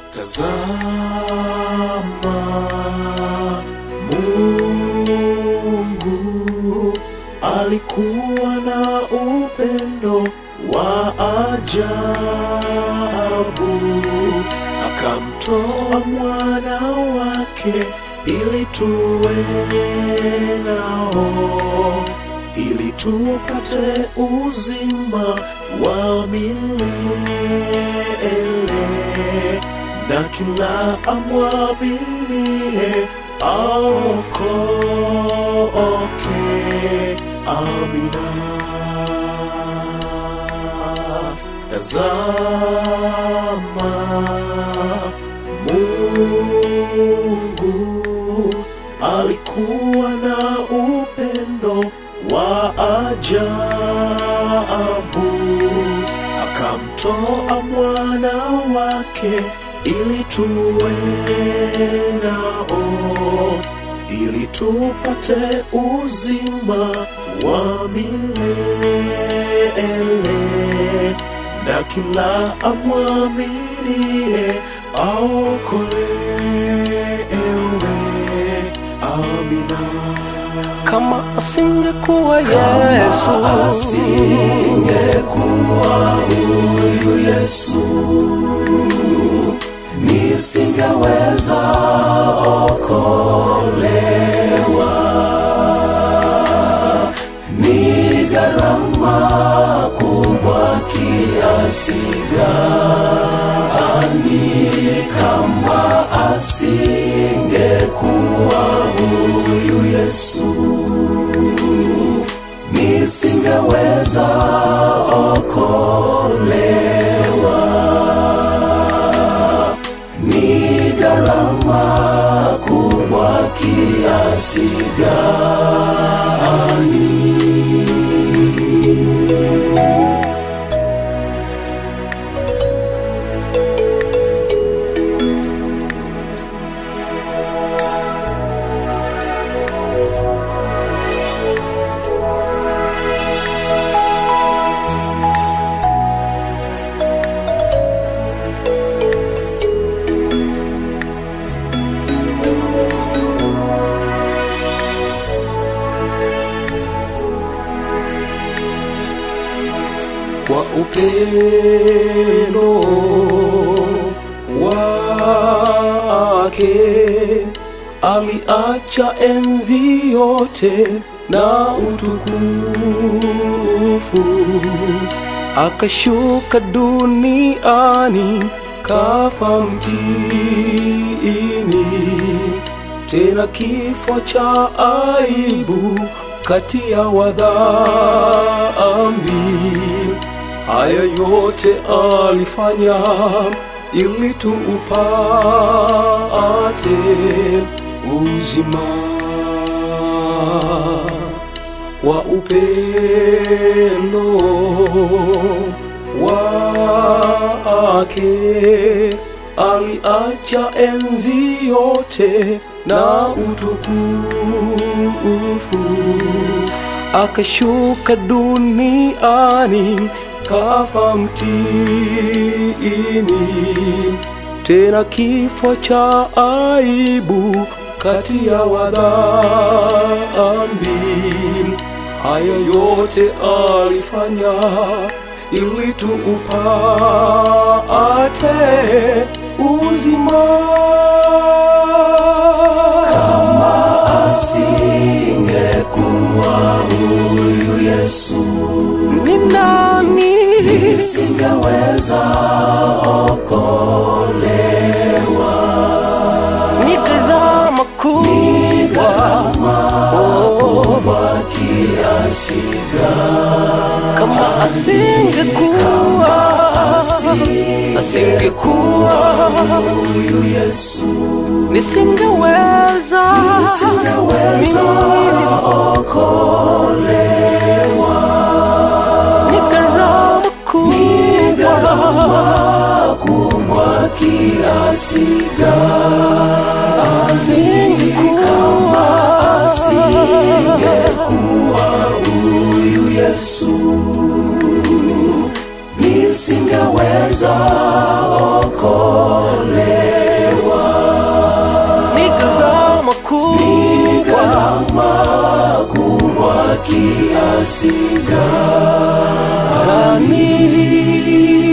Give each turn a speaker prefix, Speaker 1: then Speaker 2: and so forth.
Speaker 1: Tazama, Mungu alikuwa na upendo wa ajabu, akamtoa mwana wake ili tuwe nao, ili tupate uzima wa milele na kila amwaminie aokoke. Amina. Tazama, Mungu alikuwa na upendo wa ajabu akamtoa mwana wake ili tuwe nao, ili tupate uzima wa milele, na kila amwaminie aokolewe. Amina.
Speaker 2: kama asingekuwa Yesu,
Speaker 1: asingekuwa huyu Yesu, nisingeweza okolewa. Ni gharama kubwa kiasi gani kama asingekuwa huyu Yesu nisingeweza okolewa. Ni gharama kubwa kiasi gani?
Speaker 2: kwa upendo wake aliacha enzi yote na utukufu, akashuka duniani kafa mtini, tena kifo cha aibu kati ya wadhambi. Haya yote alifanya ili tuupate uzima kwa upendo wake aliacha enzi yote na utukufu akashuka duniani kafa mtini, tena kifo cha aibu kati ya wadhambi. Haya yote alifanya ili tuupate uzima
Speaker 1: Asingekuwa huyu Yesu,
Speaker 2: ni nani
Speaker 1: nisingeweza okolewa.
Speaker 2: ni gharama kubwa
Speaker 1: Kwa kiasi gani
Speaker 2: kama asingekuwa asingekuwa
Speaker 1: huyu Yesu
Speaker 2: nisingeweza
Speaker 1: nisingeweza
Speaker 2: mimi
Speaker 1: okolewa.
Speaker 2: ni gharama kubwa
Speaker 1: kubwa kiasi gani
Speaker 2: asingekuwa
Speaker 1: asingekuwa huyu Yesu nisingeweza okolewa. gharama kubwa kiasi gani